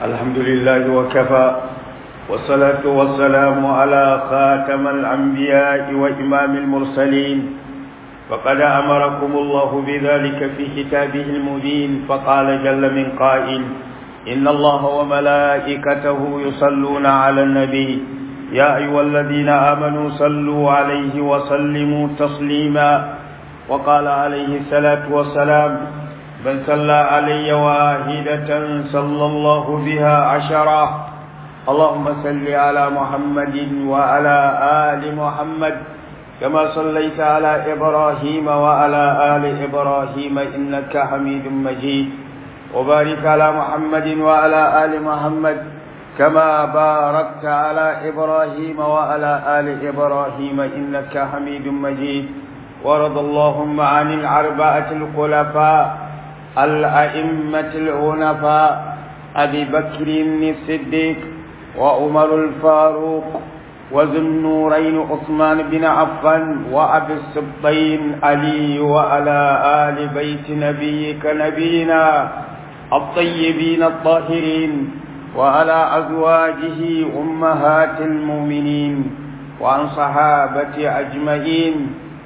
الحمد لله وكفى والصلاة والسلام على خاتم الأنبياء وإمام المرسلين فقد أمركم الله بذلك في كتابه المبين فقال جل من قائل إن الله وملائكته يصلون على النبي يا أيها الذين آمنوا صلوا عليه وسلموا تسليما وقال عليه الصلاة والسلام من صلى علي واحدة صلى الله بها عشرة اللهم صل على محمد وعلى آل محمد كما صليت على إبراهيم وعلى آل إبراهيم إنك حميد مجيد وبارك على محمد وعلى آل محمد كما باركت على إبراهيم وعلى آل إبراهيم إنك حميد مجيد ورضى اللهم عن الأربعة الخلفاء الأئمة العنفاء أبي بكر الصديق وعمر الفاروق وذو النورين عثمان بن عفان وأبي السبطين علي وعلى آل بيت نبيك نبينا الطيبين الطاهرين وعلى أزواجه أمهات المؤمنين وعن صحابة أجمعين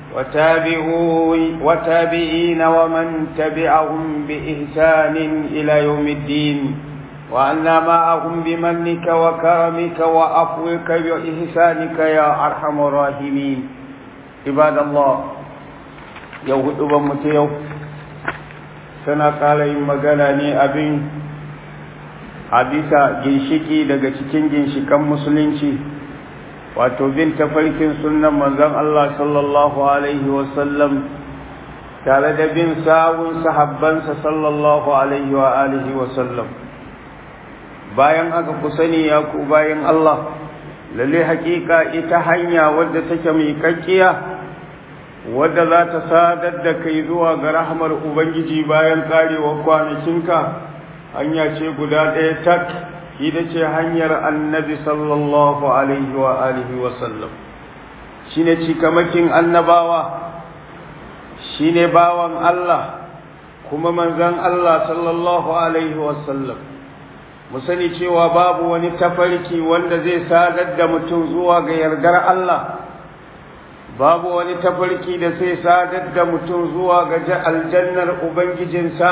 وتابعين ومن تبعهم بإحسان إلى يوم الدين وأنا معهم بمنك وكرمك وعفوك وإحسانك يا أرحم الراحمين عباد الله يوم أبا tana ƙara yin magana ne abin a bisa ginshiki daga cikin ginshikan musulunci wato bin tafarkin sunan manzon Allah sallallahu alaihi wasallam tare da bin sawun sahabbansa sallallahu alaihi wa alihi wasallam bayan aka ku sani ya ku bayan Allah lalle hakika ita hanya wadda take mai kakkiya wadda za ta sadar da kai zuwa ga rahmar Ubangiji bayan karewar kwanakinka hanya ce guda ɗaya tak ita ce hanyar annabi sallallahu alaihi wa alihi wa sallam shi ne cikamakin annabawa shi ne bawan Allah kuma manzan Allah sallallahu alaihi wa sallam mu sani cewa babu wani tafarki wanda zai sadar da mutum zuwa ga yardar Allah babu wani tafarki da sai sadar da mutum zuwa ga aljannar ubangijinsa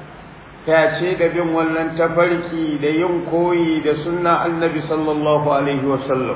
ce da bin wannan tafarki da yin koyi da sunna annabi sallallahu alaihi wasallam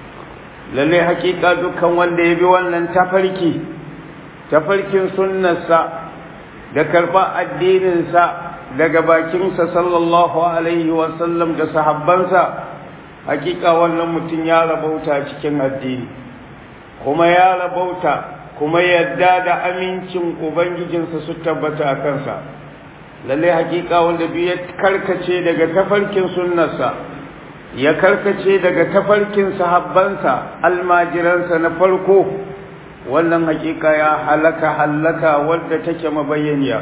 lalle hakika dukkan wanda ya bi wannan tafarki tafarkin sunnarsa da karɓa addininsa daga bakinsa sallallahu alaihi wasallam da sahabbansa hakika wannan mutum ya rabauta cikin addini kuma ya rabauta kuma yadda da amincin ubangijinsa su tabbata a kansa lalle hakika wanda biyu ya karkace daga tafarkin sunnarsa ya karkace daga tafarkin sahabbansa almajiransa na farko wannan hakika ya halaka halaka wadda take mabayyaniya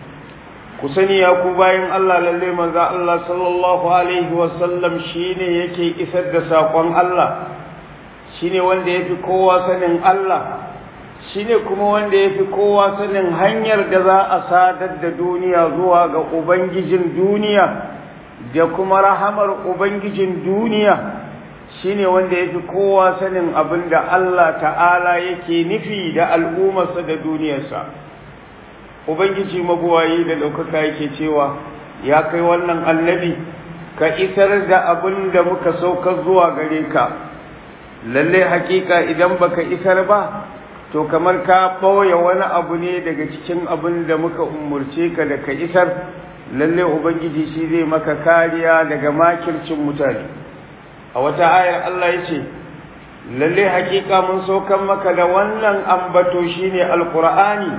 ku sani ya ku bayan Allah lalle manzo Allah sallallahu alaihi wasallam shine yake isar da sakon Allah shine wanda yafi kowa sanin Allah shine kuma wanda yafi kowa sanin hanyar da za a sadar da duniya zuwa ga ubangijin duniya da kuma rahamar ubangijin duniya shine wanda yafi kowa sanin abin da Allah ta'ala yake nufi da al'ummarsa da duniyarsa ubangiji mabuwayi da ɗaukaka yake cewa ya kai wannan annabi ka isar da abin da muka saukar zuwa gare ka lalle hakika idan baka isar ba to kamar ka ɓoye wani abu ne daga cikin abin da muka umurce ka da ka isar lalle ubangiji shi zai maka kariya daga makircin mutane a wata ayar Allah ya ce lalle hakika mun saukan maka da wannan ambato shine alqur'ani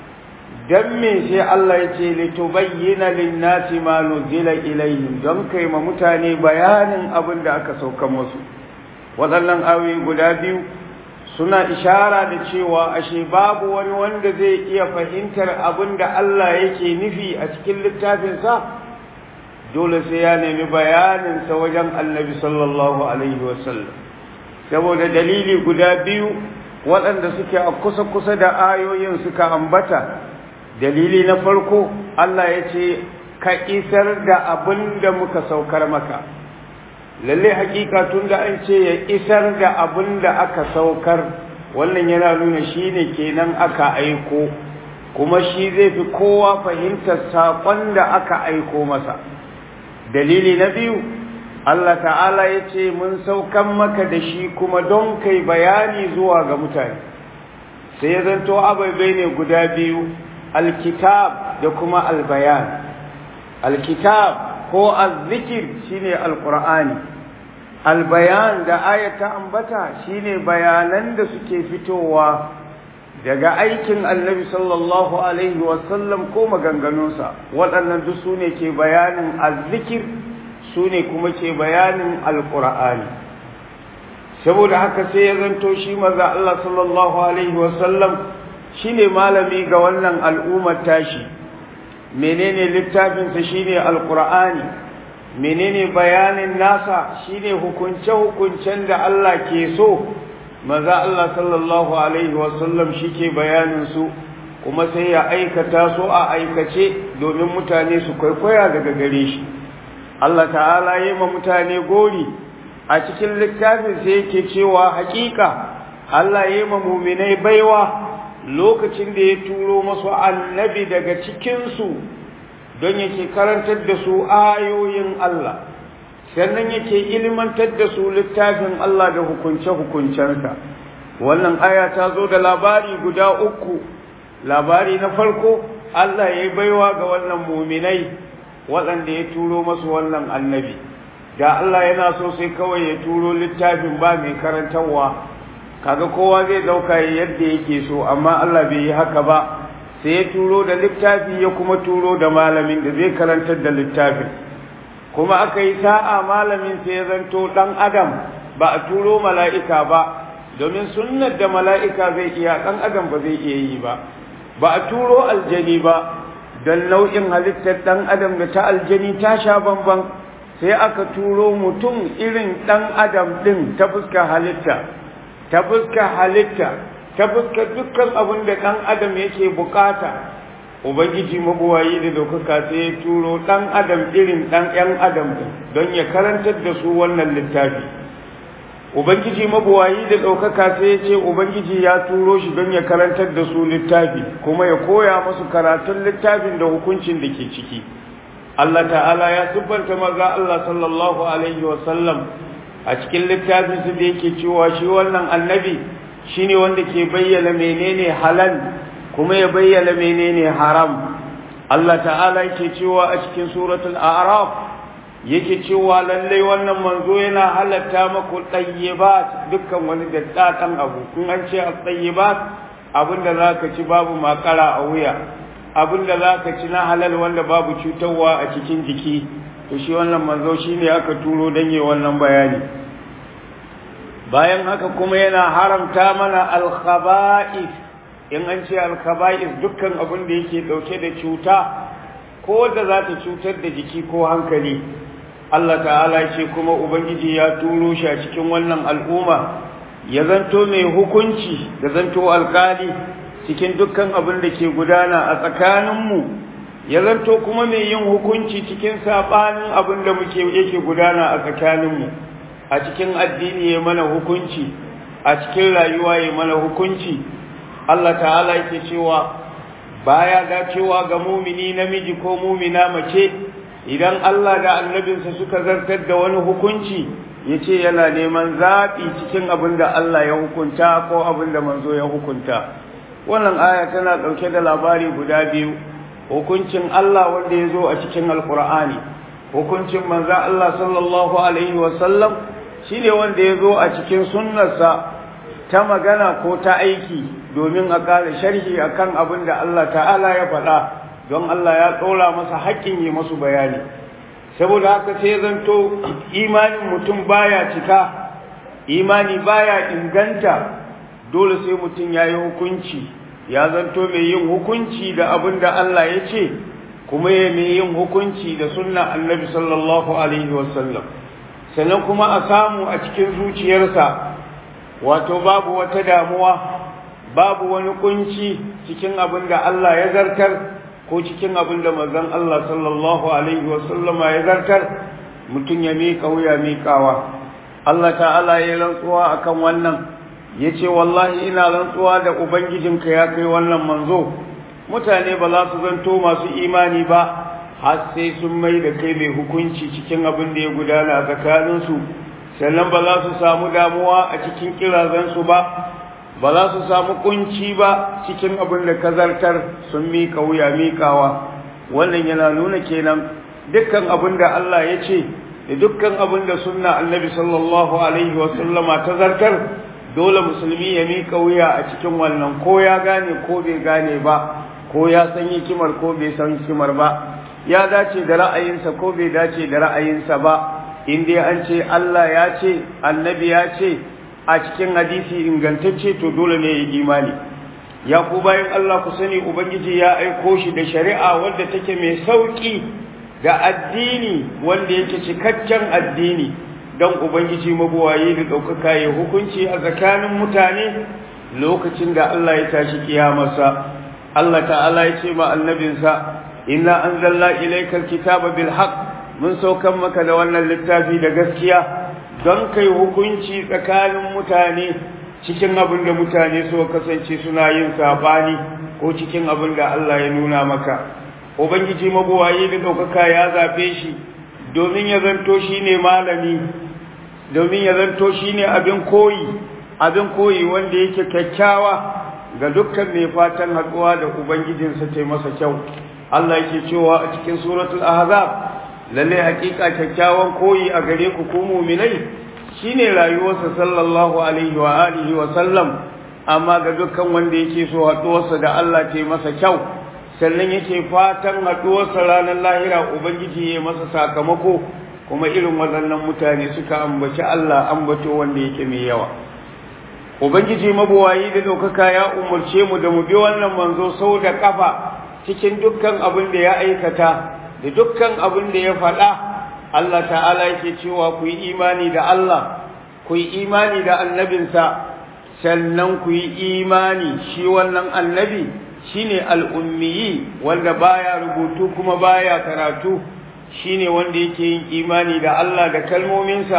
dan me sai Allah ya ce litubayyana lin-nasi ma nuzila ilaihim don kai ma mutane bayanin abin da aka saukan musu waɗannan ayoyi guda biyu suna ishara da cewa ashe babu wani wanda zai iya fahimtar abin da Allah yake nufi a cikin littafinsa dole sai ya nemi bayaninsa wajen annabi sallallahu alaihi wasallam saboda dalili guda biyu waɗanda suke a kusa-kusa da ayoyin suka ambata dalili na farko Allah ya ce ka isar da abin da muka saukar maka lalle hakika tun da an ce ya isar da abin da aka saukar wannan yana nuna shi ne kenan aka aiko kuma shi zai fi kowa fahimtar saƙon da aka aiko masa dalili na biyu Allah ta'ala ya ce mun saukan maka da shi kuma don kai bayani zuwa ga mutane sai ya zanto abai ne guda biyu alkitab da kuma albayan alkitab ko azzikir shine alqur'ani albayan da ayata ambata shine bayanan da suke fitowa daga aikin annabi sallallahu alaihi wasallam ko maganganunsa waɗannan duk su ne ke bayanin azzikir su ne kuma ke bayanin alqur'ani saboda haka sai ya zanto shi maza Allah sallallahu alaihi wasallam shine malami ga wannan al'ummar tashi menene littafinsa shine alqur'ani menene bayanin nasa shine hukunce hukuncen da Allah ke so maza Allah sallallahu alaihi wasallam shike bayanin su kuma sai ya aikata su a aikace domin mutane su kwaikwaya daga gare shi Allah ta'ala yi ma mutane gori a cikin littafin sai yake cewa hakika Allah ya yi ma muminai baiwa lokacin da ya turo masu annabi daga cikinsu don yake karantar da su ayoyin Allah sannan yake ilmantar da su littafin Allah da hukunce-hukuncensa wannan aya ta zo da labari guda uku labari na farko Allah ya yi baiwa ga wannan muminai waɗanda ya turo masu wannan annabi da Allah yana so sai kawai ya turo littafin ba mai karantarwa kaga kowa zai dauka yadda yake so amma Allah bai yi haka ba sai ya turo da littafi ya kuma turo da malamin da zai karantar da littafin kuma aka yi sa'a malamin sai ya zanto dan adam ba a turo mala'ika ba domin sunnar da mala'ika zai iya dan adam ba zai iya yi ba ba a turo aljani ba don nau'in halittar dan adam da ta aljani ta sha bamban sai aka turo mutum irin dan adam din ta fuskar halitta ta fuskar halitta ta fuskar dukkan abin da ɗan adam yake bukata ubangiji mabuwayi da daukaka sai ya turo ɗan adam irin ɗan ‘yan adam don ya karantar da su wannan littafi ubangiji mabuwayi da ɗaukaka sai ya ce ubangiji ya turo shi don ya karantar da su littafi kuma ya koya musu karatun littafin da hukuncin da ke ciki Allah ta'ala ya siffanta maza Allah sallallahu alaihi wasallam a cikin littafin su da yake cewa shi wannan annabi shine wanda ke bayyana menene halal kuma ya bayyana menene haram Allah ta'ala yake cewa a cikin suratul a'raf yake cewa lallai wannan manzo yana halatta maku tayyibat dukkan wani daddadan abu in an ce at-tayyibat abinda zaka ci babu makara a wuya abinda zaka ci na halal wanda babu cutarwa a cikin jiki to shi wannan manzo shine aka turo dan yi wannan bayani bayan haka kuma yana haramta mana al-khaba'ith in an ce al-khaba'ith dukkan abin da yake dauke da cuta ko da za ta cutar da jiki ko hankali Allah ta'ala ce kuma ubangiji ya turo shi a cikin wannan al'umma ya zanto mai hukunci da zanto alkali cikin dukkan abin da ke gudana a tsakaninmu ya zanto kuma mai yin hukunci cikin saɓanin abin da muke yake gudana a tsakaninmu a cikin addini ya mana hukunci a cikin rayuwa ya mana hukunci Allah ta'ala yake cewa baya dacewa ga mumini namiji ko mumina mace idan Allah da annabinsa suka zartar da wani hukunci ya ce yana neman zaɓi cikin abin da Allah ya hukunta ko abin da manzo ya hukunta wannan aya tana ɗauke da labari guda biyu hukuncin Allah wanda ya zo a cikin alkur'ani hukuncin manzan Allah sallallahu alaihi wasallam shi ne wanda ya zo a cikin sunnarsa ta magana ko ta aiki domin a ƙara sharhi akan abin da Allah ta'ala ya faɗa don Allah ya ɗora masa haƙƙin yi masu bayani saboda haka sai zanto imanin mutum baya cika imani baya inganta dole sai mutum ya yi hukunci ya zanto mai yin hukunci da abin da Allah ya ce kuma ya mai yin hukunci da sunna annabi sallallahu alaihi wasallam sannan kuma a samu a cikin zuciyarsa wato babu wata damuwa babu wani kunci cikin abin da Allah ya zartar ko cikin abin da manzon Allah sallallahu alaihi wasallama ya zartar mutum ya miƙa wuya miƙawa Allah ta'ala ya rantsuwa akan wannan ya ce wallahi ina rantsuwa da ubangijinka ya kai wannan manzo mutane ba za su zanto masu imani ba har sai sun mai da kai mai hukunci cikin abin da ya gudana tsakaninsu sannan ba za su samu damuwa a cikin kirazansu ba ba za su samu kunci ba cikin abin da ka zartar sun miƙa wuya miƙawa wannan yana nuna kenan dukkan abin da Allah ya ce da dukkan abin da sunna annabi sallallahu alaihi wasallama ta zartar dole musulmi ya miƙa wuya a cikin wannan ko ya gane ko bai gane ba ko ya san hikimar ko bai san hikimar ba ya dace da ra'ayinsa ko bai dace da ra'ayinsa ba in dai an ce Allah ya ce annabi ya ce a cikin hadisi ingantacce to dole ne ya imani ya ku bayan Allah ku sani ubangiji ya aiko shi da shari'a wadda take mai sauki da addini wanda yake cikakken addini don ubangiji mabuwayi da ɗaukaka ya hukunci a tsakanin mutane lokacin da Allah ya tashi kiyamarsa Allah ta'ala ya ce ma annabinsa inna anzalna ilaykal kitaba bil haqq mun saukan maka da wannan littafi da gaskiya don kai hukunci tsakanin mutane cikin abin da mutane so kasance suna yin sabani ko cikin abin da Allah ya nuna maka ubangiji mabuwayi da ɗaukaka ya zafe shi domin ya zanto shi ne malami domin ya zanto shi ne abin koyi abin koyi wanda yake kyakkyawa ga dukkan mai fatan haɗuwa da ubangijinsa ta masa kyau Allah yake cewa a cikin suratul ahzab lalle hakika kyakkyawan koyi a gare ku ku mu'minai shine rayuwarsa sallallahu alaihi wa alihi wa sallam amma ga dukkan wanda yake so haɗuwarsa da Allah ta masa kyau sannan yake fatan haɗuwarsa ranar lahira ubangiji ya masa sakamako kuma irin waɗannan mutane suka ambaci Allah ambato wanda yake mai yawa ubangiji mabuwayi da ɗaukaka ya umarce mu da mu bi wannan manzo sau da ƙafa cikin dukkan abin da ya aikata da dukkan abin da ya faɗa Allah ta'ala yake cewa ku yi imani da Allah ku yi imani da annabinsa sannan ku yi imani shi wannan annabi shine al'ummiyi wanda baya rubutu kuma baya karatu shine wanda yake yin imani da Allah da kalmominsa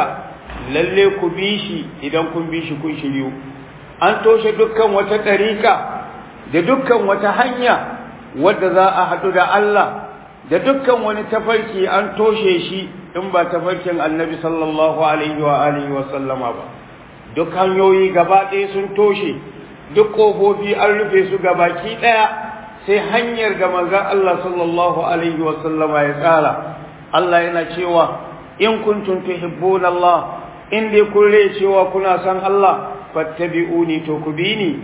lalle ku bi shi idan kun bi shi kun shiryu an toshe dukkan wata ɗariƙa da dukkan wata hanya wadda za a haɗu da Allah da dukkan wani tafarki an toshe shi in ba tafarkin annabi sallallahu alaihi wa alihi wa sallama ba duk hanyoyi gaba ɗaya sun toshe duk ƙofofi an rufe su gabaki ɗaya sai hanyar ga manzon Allah sallallahu alaihi wa sallama ya tsara Allah yana cewa in kuntum tuhibbuna Allah in dai kun cewa kuna san Allah fattabi'uni to ku bi ni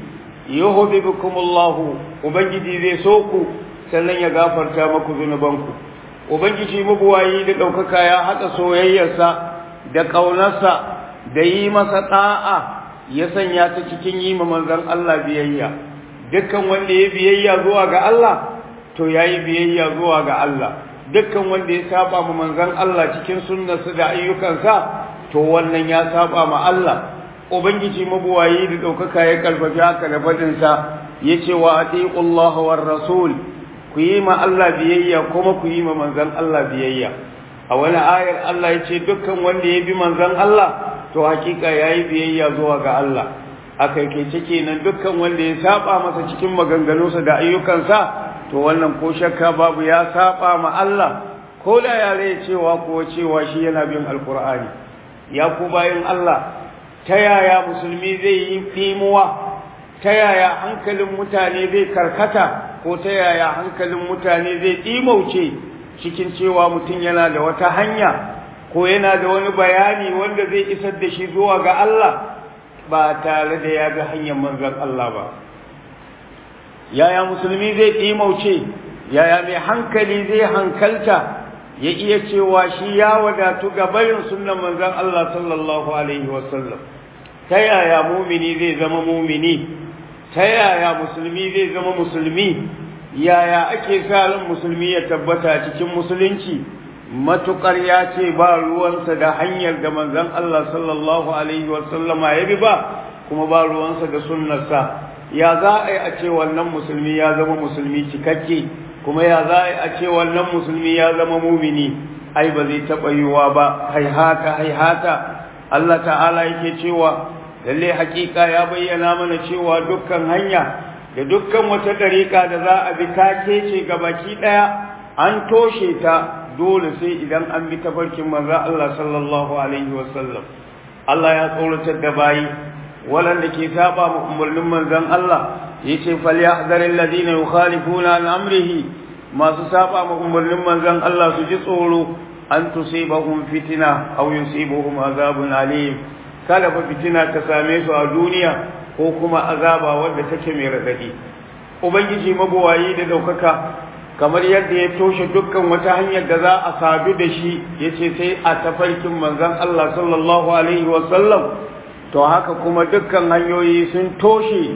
yuhibbukumullahu ubangiji zai so ku sannan ya gafarta maku zunubanku ubangiji mabuwayi da ɗaukaka ya haɗa soyayyarsa da ƙaunarsa da yi masa ɗa'a ya sanya ta cikin yi ma manzon Allah biyayya dukkan wanda ya biyayya zuwa ga Allah to yayi biyayya zuwa ga Allah dukkan wanda ya saba ma manzon Allah cikin sunnarsa da ayyukansa to wannan ya saba ma Allah ubangiji mabuwayi da ɗaukaka ya karfafi haka da faɗinsa ya ce wa atiqullaha war rasul ku yi ma Allah biyayya kuma ku yi ma manzon Allah biyayya a wani ayar Allah ya ce dukkan wanda ya bi manzon Allah to hakika yayi biyayya zuwa ga Allah a kaikaice kenan dukkan wanda ya saba masa cikin maganganunsa da ayyukansa to wannan ko shakka babu ya saba ma Allah ko da yare cewa ko cewa shi yana bin alkur'ani ya ku bayin Allah ta yaya musulmi zai yi ɗimuwa ta yaya hankalin mutane zai karkata ko ta yaya hankalin mutane zai ɗimauce cikin cewa mutum yana da wata hanya ko yana da wani bayani wanda zai isar da shi zuwa ga Allah ba tare da ya ga hanyar manzon Allah ba yaya musulmi zai ɗimauce yaya mai hankali zai hankalta ya iya cewa shi ya wadatu ga barin sunnan manzon Allah sallallahu alaihi wasallam ta yaya mumini zai zama mumini ta yaya musulmi zai zama musulmi yaya ake sa ran musulmi ya tabbata cikin musulunci matukar ya ce ba ruwansa da hanyar da manzon Allah sallallahu alaihi wasallama ya bi ba kuma ba ruwansa da sunnarsa ya za a yi a ce wannan musulmi ya zama musulmi cikakke kuma ya za a ce wannan musulmi ya zama mumini ai ba zai taɓa yiwuwa ba haihata haihata Allah ta'ala yake cewa lalle hakika ya bayyana mana cewa dukkan hanya da dukkan wata dariƙa da za a bi ta kece baki ɗaya an toshe ta dole sai idan an bi tafarkin manzo Allah sallallahu alaihi wasallam Allah ya tsoratar da bayi waɗanda ke saba ma umarnin manzon Allah yace falyahzaril ladina yukhalifuna an amrihi masu saba ma umarnin manzon Allah su ji tsoro an tusibahum fitina aw yusibuhum azabun alim kada fa fitina ta same su a duniya ko kuma azaba wadda take mai radadi ubangiji mabuwayi da daukaka kamar yadda ya toshe dukkan wata hanyar da za a sadu da shi yace sai a tafarkin manzon Allah sallallahu alaihi wa sallam to haka kuma dukkan hanyoyi sun toshe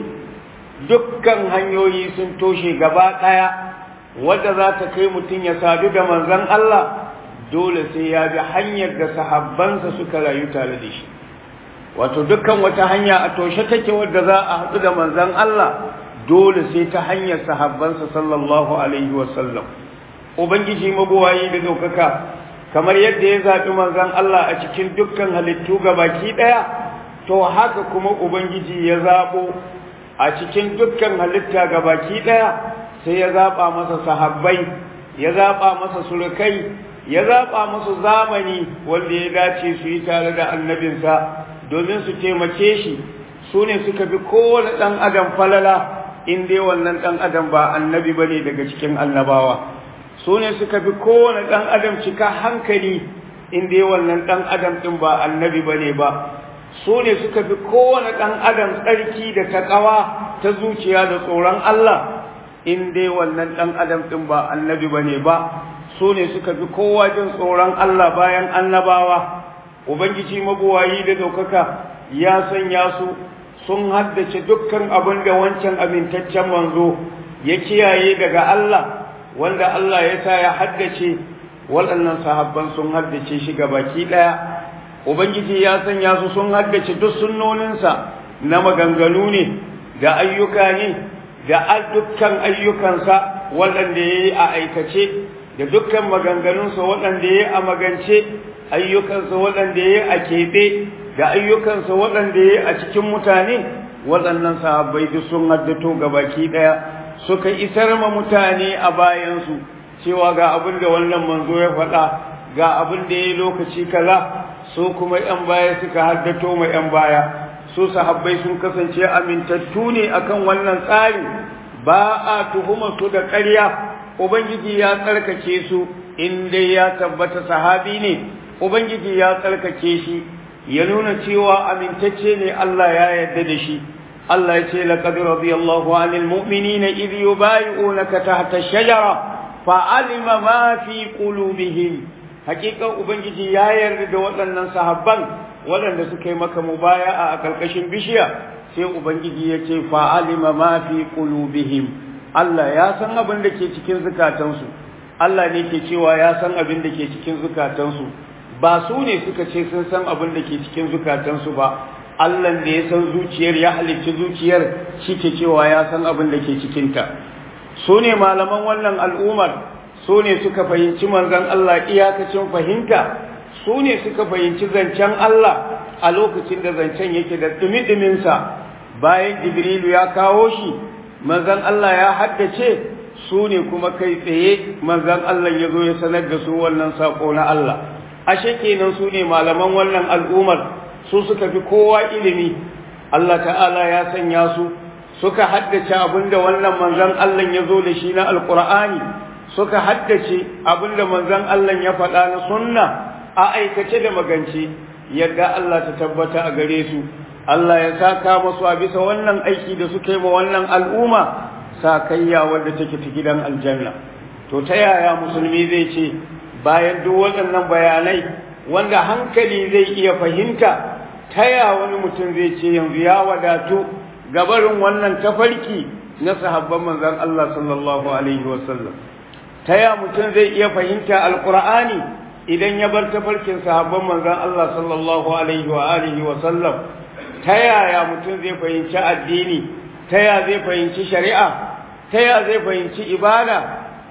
dukkan hanyoyi sun toshe gaba daya wadda za ta kai mutum ya sadu da manzon Allah dole sai ya bi hanyar da sahabbansa suka rayu tare da shi wato dukkan wata hanya a toshe take wadda za a haɗu da manzon Allah dole sai ta hanyar sahabbansa sallallahu alaihi wasallam ubangiji mabuwayi da daukaka kamar yadda ya zaɓi manzon Allah a cikin dukkan halittu baki ɗaya to haka kuma ubangiji ya zaɓo a cikin dukkan halitta baki ɗaya sai ya zaɓa masa sahabbai ya zaɓa masa surukai ya zaɓa musu zamani wanda ya dace su yi tare da annabinsa domin su taimake shi su ne suka fi kowane ɗan adam falala in dai wannan ɗan adam ba annabi ba ne daga cikin annabawa su ne suka fi kowane ɗan adam cika hankali in dai wannan ɗan adam ɗin ba annabi ba ne ba su ne suka fi kowane ɗan adam tsarki da taƙawa ta zuciya da tsoron Allah in dai wannan ɗan adam ɗin ba annabi ba ne ba su ne suka fi kowa jin tsoron Allah bayan annabawa ubangiji mabuwayi da ɗaukaka ya sanya su sun haddace dukkan abin da wancan amintaccen manzo ya kiyaye daga Allah wanda Allah ya sa ya haddace waɗannan sahabban sun haddace shi baki ɗaya ubangiji ya sanya su sun haddace duk sunnoninsa na maganganu ne da ayyuka ne da dukkan ayyukansa waɗanda ya yi a aikace da dukkan maganganunsa waɗanda ya yi a magance ayyukansa waɗanda ya yi a keɓe da ayyukansa waɗanda ya yi a cikin mutane waɗannan sahabbai duk sun haddato baki ɗaya suka isar ma mutane a bayansu cewa ga abin da wannan manzo ya faɗa ga abin da ya yi lokaci kaza su kuma ‘yan baya suka haddato ma ‘yan baya su sahabbai sun kasance amintattu ne akan wannan tsari ba a tuhuma su da ƙarya ubangiji ya tsarkake su in dai ya tabbata sahabi ne ubangiji ya tsarkake shi ya nuna cewa amintacce ne Allah ya yarda da shi Allah ya ce laqad radiyallahu 'anil mu'minina idh yubay'unaka tahta ash-shajara fa'alima ma fi qulubihim hakikan ubangiji ya yarda da waɗannan sahabban waɗanda suka yi maka mubaya'a a ƙarƙashin bishiya sai ubangiji ya ce fa'alima ma fi qulubihim Allah ya san abin da ke cikin zukatansu Allah ne ke cewa ya san abin da ke cikin zukatansu ba su ne suka ce sun san abin da ke cikin zukatansu ba Allah da ya san zuciyar ya halicci zuciyar shi ke cewa ya san abin da ke cikinta su ne malaman wannan al'ummar su ne suka fahimci manzon Allah iyakacin fahimta su ne suka fahimci zancen Allah a lokacin da zancen yake da dumi-duminsa bayan Jibrilu ya kawo shi manzon Allah ya haddace su ne kuma kai tsaye manzon Allah ya zo ya sanar da su wannan sako na Allah ashe kenan su ne malaman wannan al'ummar su suka fi kowa ilimi Allah ta'ala ya sanya su suka haddace abinda wannan manzon Allah ya zo da shi na alqur'ani suka haddace abinda manzon Allah ya faɗa na sunna a aikace da magance yadda Allah ta tabbata a gare su Allah ya saka musu a bisa wannan aiki da suka yi ma wannan al'umma sakayya wadda take ta gidan aljanna to ta yaya musulmi zai ce bayan duk waɗannan bayanai wanda hankali zai iya fahimta ta ya wani mutum zai ce yanzu ya wadatu gabarin wannan tafarki na sahabban manzon Allah sallallahu alaihi wasallam ta ya mutum zai iya fahimta alqur'ani idan ya bar tafarkin sahabban manzon Allah sallallahu alaihi wa alihi wasallam ta yaya mutum zai fahimci addini ta ya zai fahimci shari'a ta ya zai fahimci ibada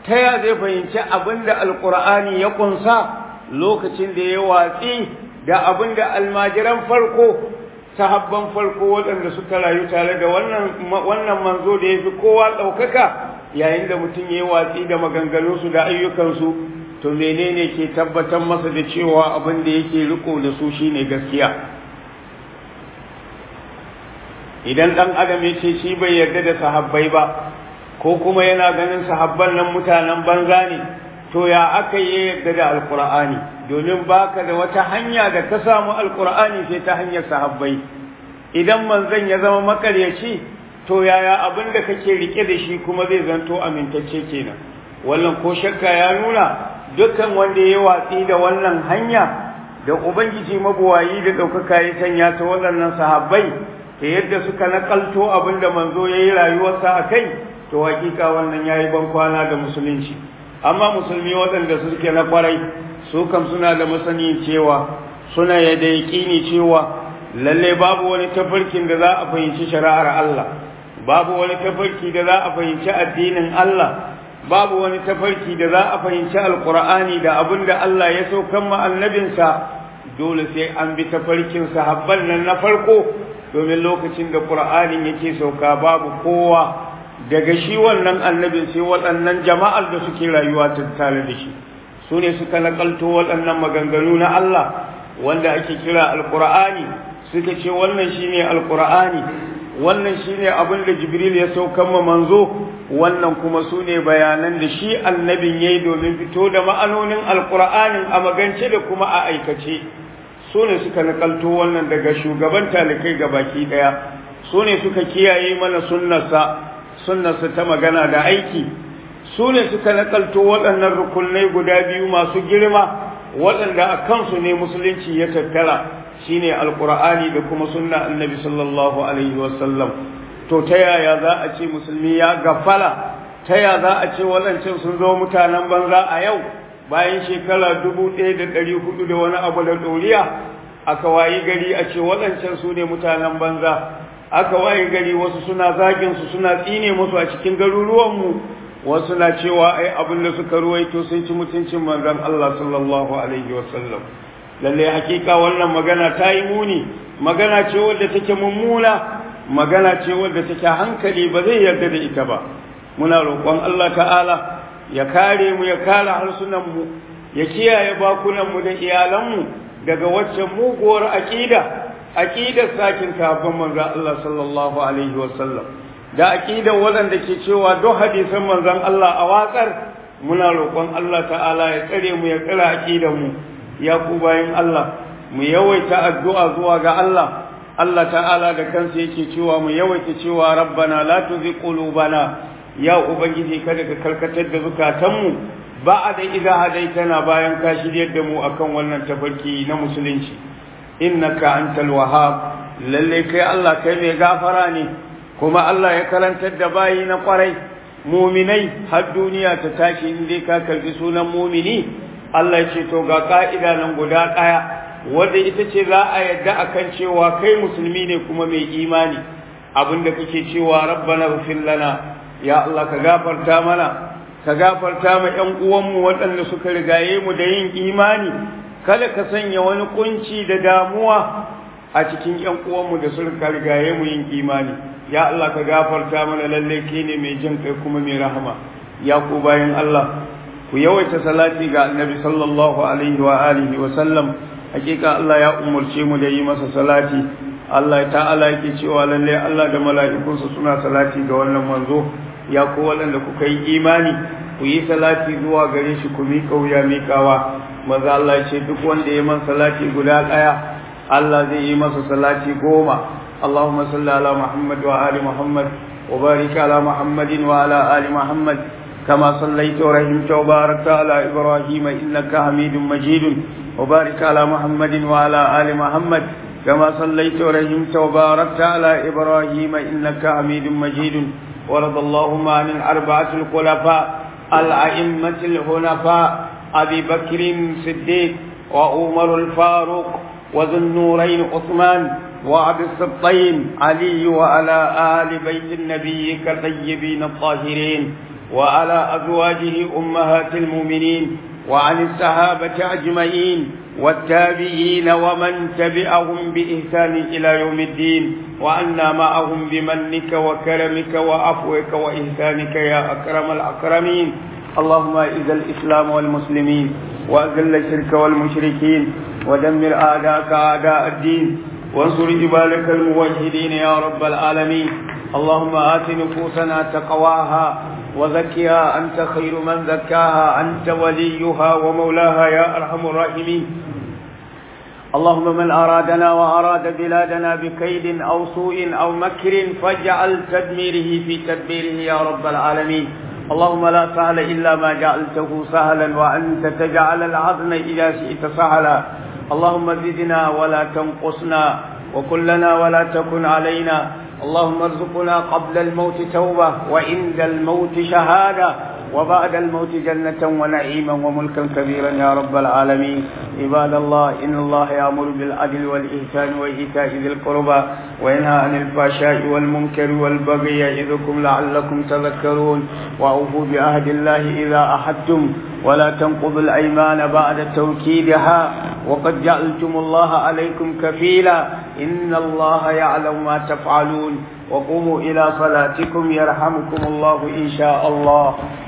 ta ya zai fahimci abin da alkur'ani ya kunsa lokacin da ya watsi da abin da almajiran farko sahabban farko waɗanda suka rayu tare da wannan manzo da ya fi kowa ɗaukaka yayin da mutum ya yi watsi da maganganunsu da ayyukansu to menene ke tabbatar masa da cewa abin da yake riko da su shine gaskiya idan ɗan adam ya ce shi bai yarda da sahabbai ba ko kuma yana ganin sahabban nan mutanen banza ne to ya aka yi yarda da alkur'ani domin baka da wata hanya da ka samu alkur'ani sai ta hanyar sahabbai idan manzon ya zama makaryaci to yaya abin da kake rike da shi kuma zai zanto amintacce kenan wannan ko shakka ya nuna dukkan wanda ya watsi da wannan hanya da ubangiji mabuwayi da ɗaukaka ya sanya ta waɗannan sahabbai ta yadda suka nakalto abin da manzo ya yi rayuwarsa a kai to hakika wannan ya yi bankwana da musulunci amma musulmi waɗanda suke na kwarai su kam suna da masani cewa suna yadda yaƙini cewa lalle babu wani tafarkin da za a fahimci shari'ar Allah babu wani tafarki da za a fahimci addinin Allah babu wani tafarki da za a fahimci alkur'ani da abin da Allah ya saukan ma annabinsa dole sai an bi tafarkin sahabban nan na farko domin lokacin da qur'anin yake sauka babu kowa daga shi wannan annabin sai waɗannan jama'ar da suke rayuwa tattare da shi su ne suka nakalto waɗannan maganganu na Allah wanda ake kira alkur'ani suka ce wannan shine alkur'ani wannan shine abin da jibril ya saukan ma manzo wannan kuma su ne bayanan da shi annabin ya yi domin fito da ma'anonin alkur'anin a magance da kuma a aikace su ne suka nakalto wannan daga shugaban talikai ga baki ɗaya su ne suka kiyaye mana sunnarsa sunnarsa ta magana da aiki su ne suka nakalto waɗannan rukunai guda biyu masu girma waɗanda a kansu ne musulunci ya tattara shine alkur'ani da kuma sunna annabi sallallahu alaihi wasallam to ta yaya za a ce musulmi ya gafala ta yaya za a ce waɗancan sun zo mutanen banza a yau bayan shekara dubu ɗaya da ɗari hudu da wani abu da ɗoriya aka wayi gari a ce waɗancan su ne mutanen banza aka wayi gari wasu suna zagin su suna tsine musu a cikin garuruwanmu wasu na cewa ai abin da suka ruwaito sun ci mutuncin manzon Allah sallallahu alaihi wasallam lalle hakika wannan magana ta yi muni magana ce wadda take mummuna magana ce wadda take hankali ba zai yarda da ita ba muna roƙon Allah ta'ala ya kare mu ya kare harsunan mu ya kiyaye bakunan mu da iyalan mu daga waccan muguwar aqida aqidar sakin kafin manzo Allah sallallahu alaihi wasallam da aqidar waɗanda ke cewa duk hadisan manzon Allah a watsar muna roƙon Allah ta'ala ya tsare mu ya tsare aqidar mu ya ku bayan Allah mu yawaita addu'a zuwa ga Allah Allah ta'ala da kansa yake cewa mu yawaita cewa rabbana la tuzigh qulubana ya ubangiji kada ka karkatar da zukatanmu ba a da idza hadaitana bayan ka shiryar da mu akan wannan tafarki na musulunci innaka antal wahhab lalle kai Allah kai mai gafara ne kuma Allah ya karantar da bayi na kwarai muminai har duniya ta tashi in dai ka karbi sunan mumini Allah ya ce to ga ka'ida nan guda ɗaya wadda ita ce za a yadda akan cewa kai musulmi ne kuma mai imani abinda kake cewa rabbana ghfir lana ya Allah ka gafarta mana ka gafarta ma ƴan uwanmu waɗanda suka rigaye mu da yin imani kada ka sanya wani kunci da damuwa a cikin ƴan uwanmu da suka rigaye mu yin imani ya Allah ka gafarta mana lalle ke ne mai jin kai kuma mai rahama ya ku bayan Allah ku yawaita salati ga annabi sallallahu alaihi wa alihi wa sallam hakika Allah ya umurce mu da yi masa salati Allah ta'ala yake cewa lalle Allah da mala'ikunsa suna salati ga wannan manzo ya ku waɗanda kuka yi imani ku yi salati zuwa gare shi ku miƙa wuya miƙawa maza Allah ce duk wanda ya man salati guda ɗaya Allah zai yi masa salati goma اللهم صل على محمد وآل محمد وبارك على محمد وعلى آل محمد كما صليت ورحمت وباركت على إبراهيم إنك حميد مجيد وبارك على محمد وعلى آل محمد كما صليت ورحمت وباركت على إبراهيم إنك حميد مجيد ورضى اللهم عن الأربعة الخلفاء الأئمة الحنفاء أبي بكر صديق وعمر الفاروق وذو النورين عثمان وعبد السبطين علي وعلى آل بيت النبي كالطيبين الطاهرين وعلى أزواجه أمهات المؤمنين وعن الصحابة أجمعين والتابعين ومن تبعهم بإحسان إلى يوم الدين وأنا معهم بمنك وكرمك وعفوك وإحسانك يا أكرم الأكرمين اللهم أعز الإسلام والمسلمين وأذل الشرك والمشركين ودمر أعداءك أعداء الدين وانصر عبادك الموحدين يا رب العالمين اللهم آت نفوسنا تقواها وزكها أنت خير من زكاها أنت وليها ومولاها يا أرحم الراحمين اللهم من أرادنا وأراد بلادنا بكيد أو سوء أو مكر فاجعل تدميره في تدبيره يا رب العالمين اللهم لا سهل إلا ما جعلته سهلا وأنت تجعل العظم إذا شئت سهلا اللهم زدنا ولا تنقصنا وكلنا ولا تكن علينا اللهم ارزقنا قبل الموت توبة وعند الموت شهادة وبعد الموت جنة ونعيما وملكا كبيرا يا رب العالمين عباد الله إن الله يأمر بالعدل والإحسان وإيتاء ذي القربى وينهى عن الفحشاء والمنكر والبغي يعظكم لعلكم تذكرون وأوفوا بعهد الله إذا أحدتم ولا تنقضوا الأيمان بعد توكيدها وقد جعلتم الله عليكم كفيلا إن الله يعلم ما تفعلون وقوموا إلى صلاتكم يرحمكم الله إن شاء الله